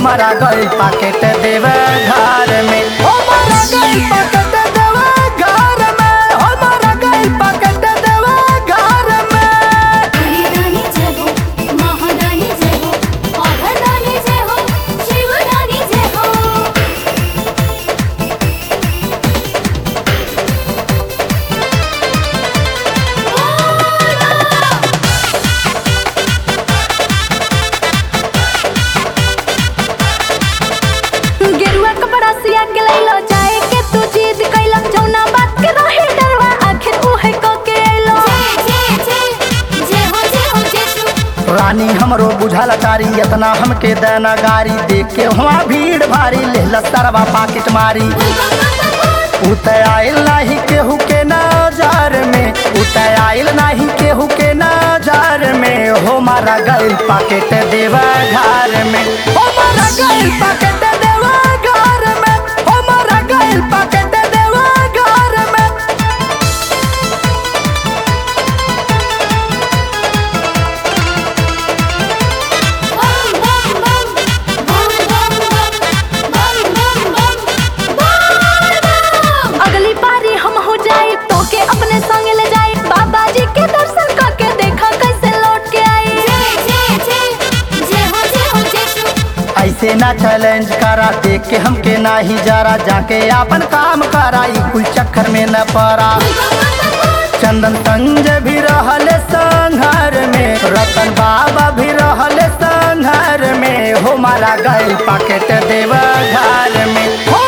मारा गई पाकेट देव घर में हो मारा गई पाकेट देव घर में हो मारा गई पाकेट देव घर में हरिदानी जय हो महादानी जय हो अघदानी जय हो शिवदानी जय हो गेरुआ कपड़ा सिया के लैलो जाए के तू जिद कैलक जौना बात के रहे डरवा आखिर उहे क के अइलो जय जय जय जय हो जय हो जय शु रानी हमरो बुझल तारी इतना हमके देना गारी देख के वहाँ भीड़ भारी ले सरवा पाकिट मारी उतय आइल नाही केहू के नजर में उतय आइल नाही केहू के नजर में हो मारा गइल पाकेट देवा घर में हो मारा गइल पाकेट देवा घर में हो मारा गइल पाकेट देवा घर में बम बम बम बम बम बम बम बम बम अगली बारी हम हो जाए तो के अपने संग ले जाए बाबा जी के दर्शन करके देखा कैसे लौट के आई जय जय जय जय हो जय हो जय शु ऐसे ना चैलेंज करा देख के हमके नाही जरा जाके अपन काम करा ई कुल चक्कर में न पड़ा चंदन संजय भी रहल संघर में रतन बाबा भी रहल संघर में हो मारा गइल पाकेट देव घर में हो